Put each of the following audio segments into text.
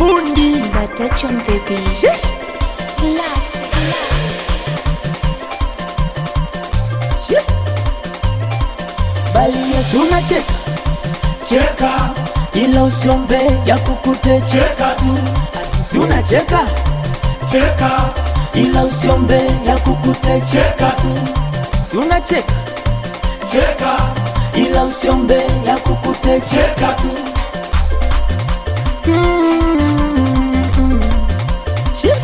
fundi But touch on the beat. bali Yesu unacheka cheka ila usiombe ya kukute cheka tu si unacheka cheka ila usiombe ya kukute cheka tu si unacheka cheka ila usiombe ya kukute cheka tu Shit.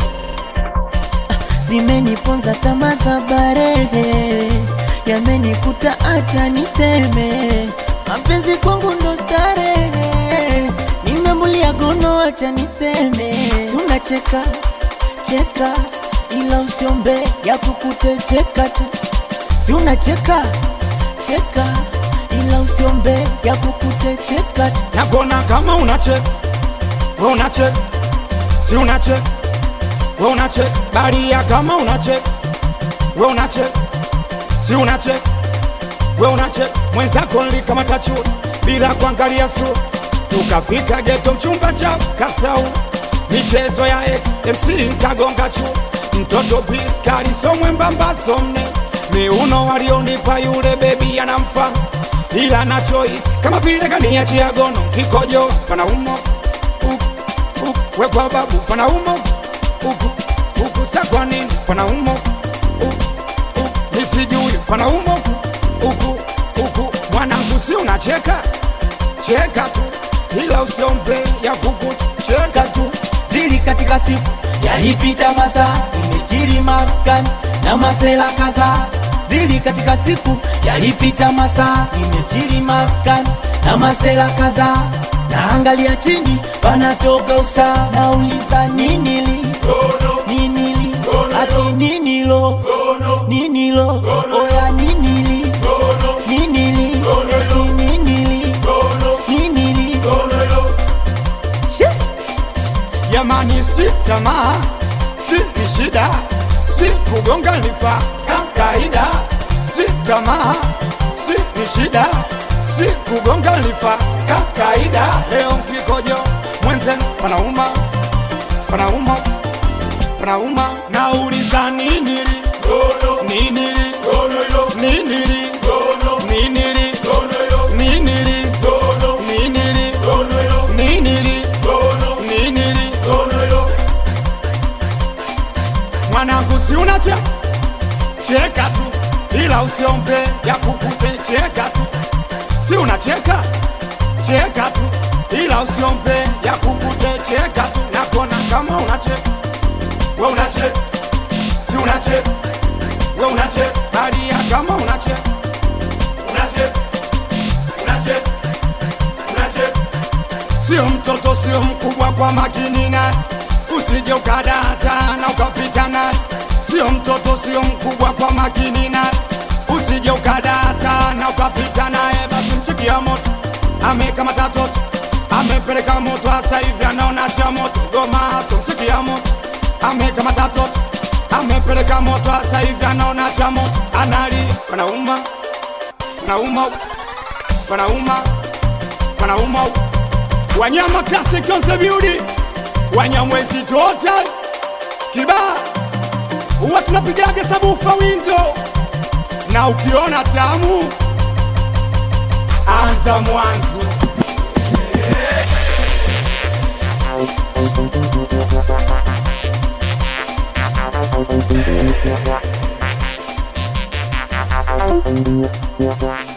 zimeniponza tamaa za barehe yamenikuta acha niseme mapenzi kwangu ndo starehe nimemulia gono acha niseme si unacheka cheka ila usiombe ya kukute cheka tu si unacheka cheka ila usiombe ya kukute cheka tu nagona kama unacheka we unacheka si unacheka we unacheka baria kama unacheka we unacheka si unacheka we unacheka mwenzako nlikamata chuo bila kuangalia sura tukafika geto mchumba cha kasau michezo ya ex mc kagonga chuo mtoto piskali somwembamba somne miuno walionipa yule bebi anamfa ila na choice kama vile kaniachia gono kikojo panaumo uku, uku, wekwa babu panaumo uku, uku, sa kwa nini panaumo uku, uku, nisijui panaumo uku, uku, mwanangu si unacheka cheka tu ila usiombe ya kuku cheka tu zili katika siku yalipita masaa imejiri maskani na masela kadhaa zili katika siku yalipita masaa imejiri maskani na masela kadhaa naangalia chini panatoka usaa nauliza ninili ninili ati ninilo ninilo oya ninili ninili eti ninili ninili Shit. Yamani si tamaa, si ni shida, si kugonga lifa kawaida, si tamaa, si ni shida, si kugonga lifa kawaida. Leo kikojo mwenzenu panauma, panauma, panauma, nauliza nini li nini li nini li nini li nini li nini li nini li nini li mwanangu si unache cheka tu ila usiombe ya kukute cheka tu si unacheka cheka tu ila usiombe ya kukute cheka tu nakona kama unacheka we unacheka si unacheka we unacheka balia kama unacheka unacheka unacheka unacheka sio mtoto sio mkubwa kwa makini naye usije ukadata na ukapita naye sio mtoto sio mkubwa kwa makini naye usije ukadata na ukapita naye basi mchikia moto amekamata toto amepeleka moto hasa hivi anaona cha moto goma so mchikia moto amekamata toto amepeleka moto hasa hivi anaona cha moto analia panauma panauma panauma panauma wanyama classic konse beauty wanyamwezi total kibaa huwa tunapigaga sabufa windo na ukiona tamu anza mwanzo Yeah.